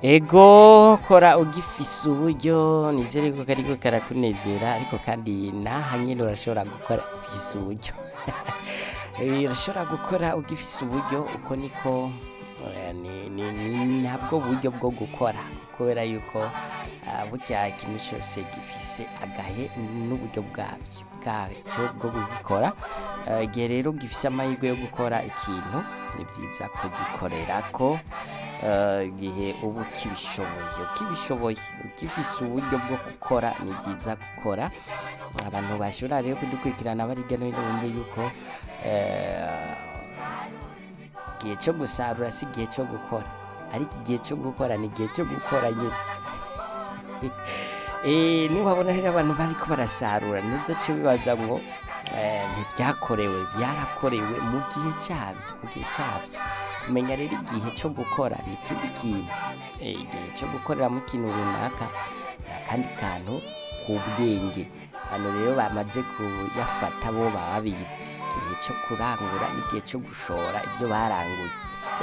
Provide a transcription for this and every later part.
ego kora ugifise uburyo nizere ko kariko karakunezera ariko kandi naha nyine urashobora gukora ugifise uburyo Eh, urashobora gukora ugifise uburyo uko niko eh, ni- ni- ni nabwo buryo bwo gukora kubera yuko ah, burya ikintu cyose gifise agahe n'uburyo bwabyo bwacyo bwo gukora Eh, igihe rero gifise amahirwe yo gukora ikintu ni byiza kugikorera ko eh, igihe uba ukibishoboye ukibishoboye ugifise uburyo bwo gukora ni byiza gukora abantu bashobora rero kudukurikirana bari hirya no hino bumve yuko eh, igihe cyo gusarura si igihe cyo gukora ariko igihe cyo gukora ni igihe cyo gukora nyine Eh, niwabona rero abantu bariko barasarura ntuzoce bibaza ngo eh, ntibyakorewe byarakorewe mu gihe cyabyo mu gihe cyabyo kumenya rero igihe cyo gukora ni ikindi kintu Eh, igihe cyo gukoreramo ikintu runaka ni akandi kantu k'ubwenge hano rero bamaze kuyafata bo baba babizi igihe cyo kurangura n'igihe cyo gushora ibyo baranguye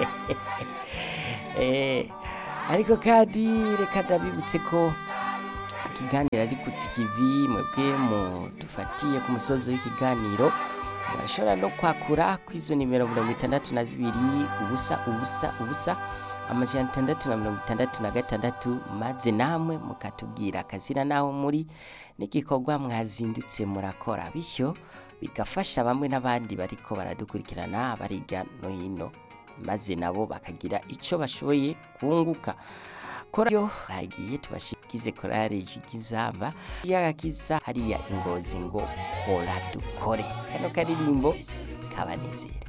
Eh, ariko kandi reka ndabibutse ko ikiganiro ari ku kivi mwebwe mudufatiye ku musozi w'ikiganiro murashobora no kwakura ku izo nimero mirongo itandatu na zibiri ubusa ubusa ubusa amajana atandatu na mirongo itandatu na gatandatu maze namwe mukatubwira akazina naho muri n'igikorwa mwazindutse murakora bityo bigafasha bamwe n'abandi bariko baradukurikirana bari hirya no hino maze nabo bakagira icyo bashoboye kunguka korayo ragiye tubashikize korari y'inzamba y'agakiza hariya ingozi ngo kora dukore kano karirimbo kabanezere